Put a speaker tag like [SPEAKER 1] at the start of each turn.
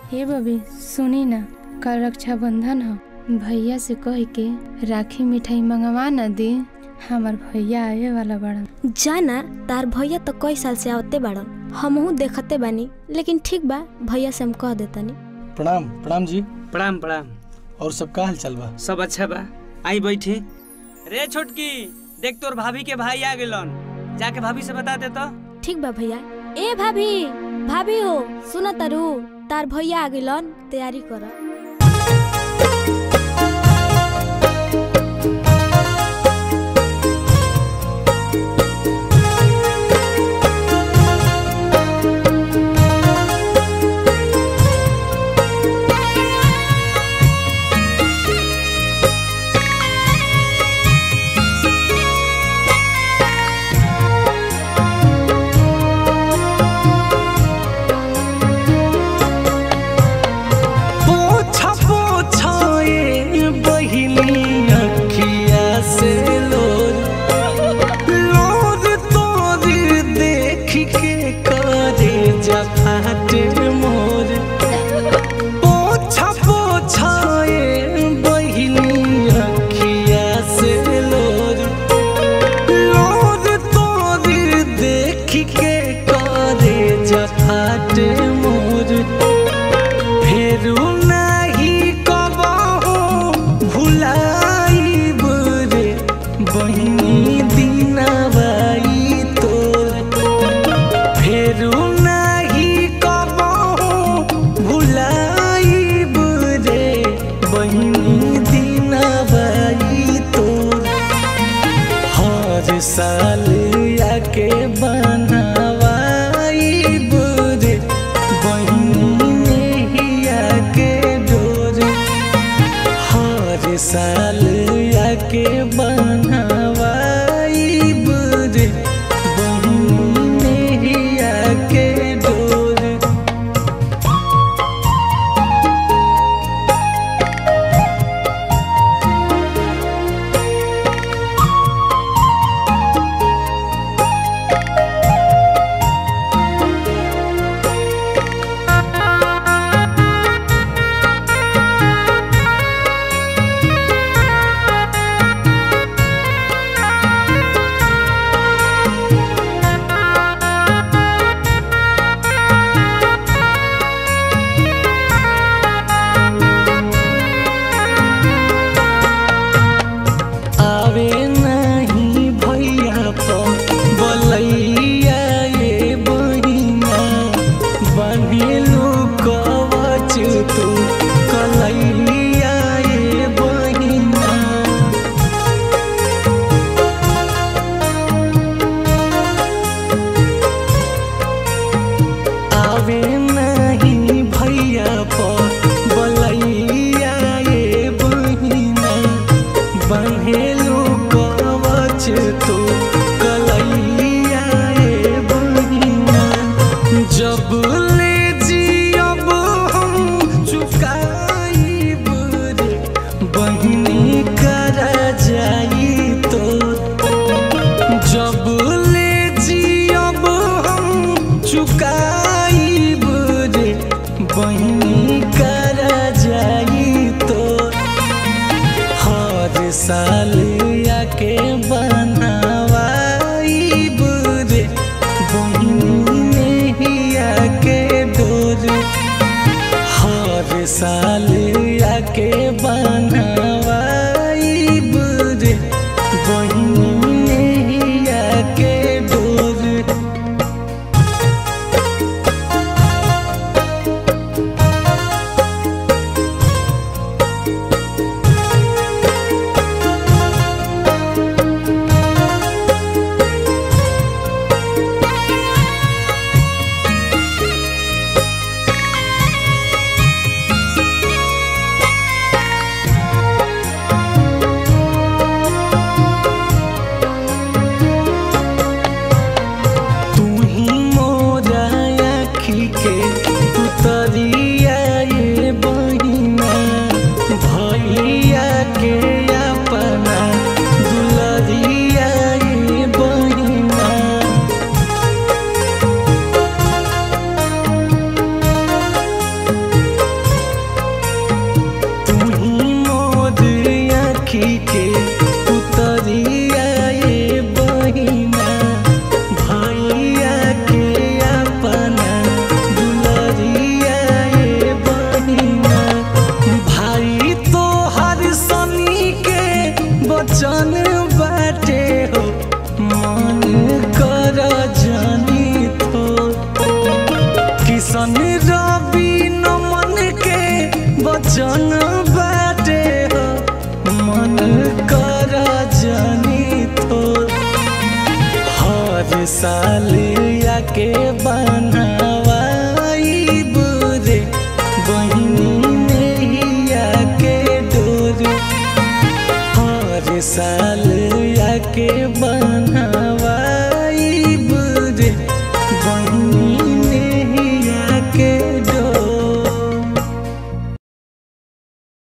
[SPEAKER 1] हे बबी सुनी ना कल रक्षाबंधन ह भैया से कह के राखी मिठाई मंगवा न दी हमार भैया आवे वाला बड़ा
[SPEAKER 2] जाना तार भैया तो कई साल से आवते बाड़न हमहू देखते बानी लेकिन ठीक बा भैया से हम कह देतनी
[SPEAKER 3] प्रणाम प्रणाम जी
[SPEAKER 4] प्रणाम प्रणाम
[SPEAKER 3] और सब का हाल चाल बा
[SPEAKER 4] सब अच्छा बा आई बैठे रे छोटकी देख तोर भाभी के भाई आ गेलन जाके भाभी से बता दे तो
[SPEAKER 2] ठीक बा भैया ए भाभी भाभी हो सुन तारू तार भैया आ गेलन तैयारी कर
[SPEAKER 5] पोछा पोछा ये बहिनी अखिया से लोर लोर तोर देख के करे जा फाटे मोर पोछा पोछा ये बहिनी अखिया से लोर लोर तोर देख के करे जा फाटे मोर फेरू नाही कबहू भुलाइब रे बहिनी दिनबाई तोर फेरू नाही कबहू भुलाइब रे बहिनी दिनबाई तोर हर साल आके बनावाई रे बहिनी नैया के डोर हर साल आके बनावाई रे बहिनी नैया के डोर आवे नहीं भैया पर बलैया ये बहिना बनेलू कवच तू कलैया ये बहिना आवे नहीं भैया पर बलैया ये बहिना बहेलू कवच तू कलैया ए बहिना जब ले जियब हम चुकाइब रे बहिनी कर जाई तो जब ले जियब हम चुकाइब रे बहिनी कर जाई तो हर साल आके बनावाई रे बहिनी नैया के डोर हर साल आके बनावाई रे बहिनी नैया के डोर बचन बाटे हो मन कर जानी थो किसन रवि नमन के बचन बाटे हो मन कर जानी थो हर साल आके बनावाई बुरे बहिनी नैया के डोर हर साल